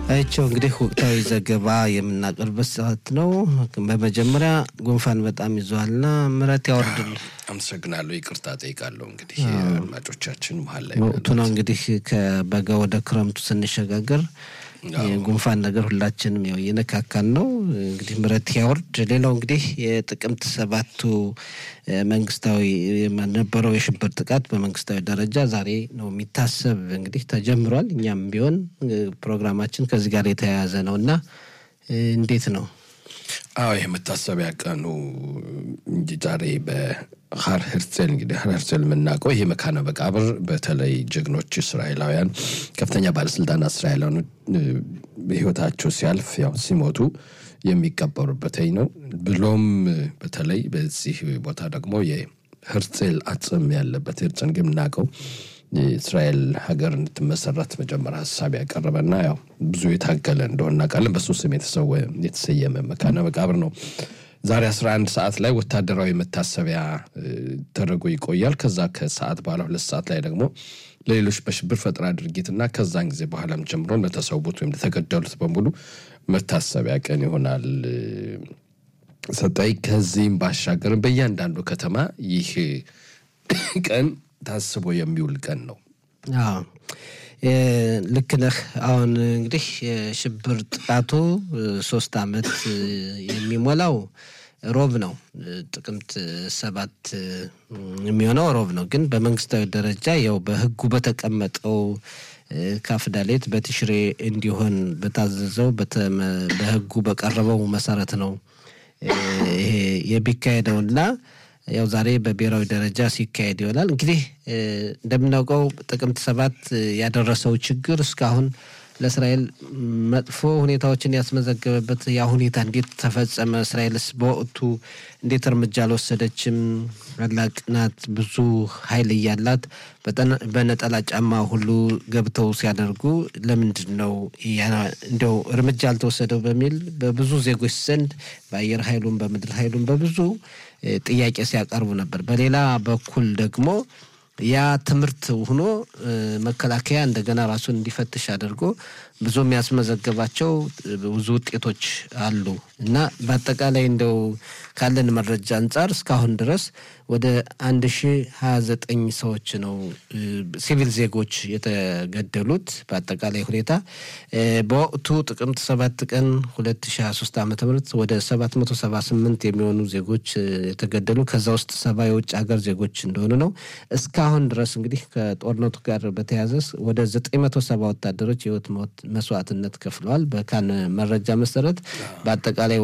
አይቸው እንግዲህ ወቅታዊ ዘገባ የምናቀርበት ሰዓት ነው። በመጀመሪያ ጉንፋን በጣም ይዟልና ምሕረት ያወርድል። አመሰግናለሁ። ይቅርታ ጠይቃለሁ። እንግዲህ አድማጮቻችን መሀል ላይ ወቅቱ ነው እንግዲህ ከበጋ ወደ ክረምቱ ስንሸጋገር የጉንፋን ነገር ሁላችንም ያው እየነካካን ነው። እንግዲህ ምሕረት ያወርድ። ሌላው እንግዲህ የጥቅምት ሰባቱ መንግስታዊ የነበረው የሽብር ጥቃት በመንግስታዊ ደረጃ ዛሬ ነው የሚታሰብ እንግዲህ ተጀምሯል። እኛም ቢሆን ፕሮግራማችን ከዚህ ጋር የተያያዘ ነው እና እንዴት ነው? አዎ ይህ መታሰቢያ ቀኑ እንጂ ዛሬ በሀር ሄርዜል እንግዲህ ሀር ሄርዜል የምናውቀው ይሄ መካነ መቃብር በተለይ ጀግኖች እስራኤላውያን ከፍተኛ ባለስልጣናት እስራኤላውያን ህይወታቸው ሲያልፍ ያው ሲሞቱ የሚቀበሩበት ነው። ብሎም በተለይ በዚህ ቦታ ደግሞ የሄርዜል አጽም ያለበት ሄርዜል ግን የምናውቀው የእስራኤል ሀገር እንድትመሰረት መጀመሪያ ሀሳብ ያቀረበና ያው ብዙ የታገለ እንደሆነ እናውቃለን። በሱ ስም የተሰየመ መካነ መቃብር ነው። ዛሬ 11 ሰዓት ላይ ወታደራዊ መታሰቢያ ተደርጎ ይቆያል። ከዛ ከሰዓት በኋላ ሁለት ሰዓት ላይ ደግሞ ለሌሎች በሽብር ፈጠራ ድርጊትና ከዛን ጊዜ በኋላም ጀምሮ ለተሰዉት ወይም ለተገደሉት በሙሉ መታሰቢያ ቀን ይሆናል። ሰጣይ ከዚህም ባሻገርም በእያንዳንዱ ከተማ ይህ ቀን ታስቦ የሚውል ቀን ነው። ልክ ነህ። አሁን እንግዲህ የሽብር ጥቃቱ ሶስት ዓመት የሚሞላው ሮብ ነው። ጥቅምት ሰባት የሚሆነው ሮብ ነው። ግን በመንግስታዊ ደረጃ ያው በሕጉ በተቀመጠው ካፍዳሌት በትሽሬ እንዲሆን በታዘዘው በሕጉ በቀረበው መሰረት ነው ይሄ የሚካሄደውና ያው ዛሬ በብሔራዊ ደረጃ ሲካሄድ ይሆናል። እንግዲህ እንደምናውቀው ጥቅምት ሰባት ያደረሰው ችግር እስካሁን ለእስራኤል መጥፎ ሁኔታዎችን ያስመዘገበበት ያ ሁኔታ እንዴት ተፈጸመ? እስራኤልስ በወቅቱ እንዴት እርምጃ አልወሰደችም? ታላቅ ናት፣ ብዙ ኃይል እያላት በነጠላ ጫማ ሁሉ ገብተው ሲያደርጉ ለምንድን ነው እንደው እርምጃ አልተወሰደው በሚል በብዙ ዜጎች ዘንድ በአየር ኃይሉም በምድር ኃይሉም በብዙ ጥያቄ ሲያቀርቡ ነበር። በሌላ በኩል ደግሞ ያ ትምህርት ሆኖ መከላከያ እንደገና ራሱን እንዲፈትሽ አድርጎ ብዙ የሚያስመዘገባቸው ብዙ ውጤቶች አሉ እና በአጠቃላይ እንደው ካለን መረጃ አንጻር እስካሁን ድረስ ወደ አንድ ሺ ሀያ ዘጠኝ ሰዎች ነው ሲቪል ዜጎች የተገደሉት። በአጠቃላይ ሁኔታ በወቅቱ ጥቅምት ሰባት ቀን ሁለት ሺ ሀያ ሶስት ዓመተ ምህረት ወደ ሰባት መቶ ሰባ ስምንት የሚሆኑ ዜጎች የተገደሉ ከዛ ውስጥ ሰባ የውጭ ሀገር ዜጎች እንደሆኑ ነው። እስካሁን ድረስ እንግዲህ ከጦርነቱ ጋር በተያያዘ ወደ ዘጠኝ መቶ ሰባ ወታደሮች የህይወት መስዋዕትነት ከፍለዋል። በካን መረጃ መሰረት በአጠቃላይ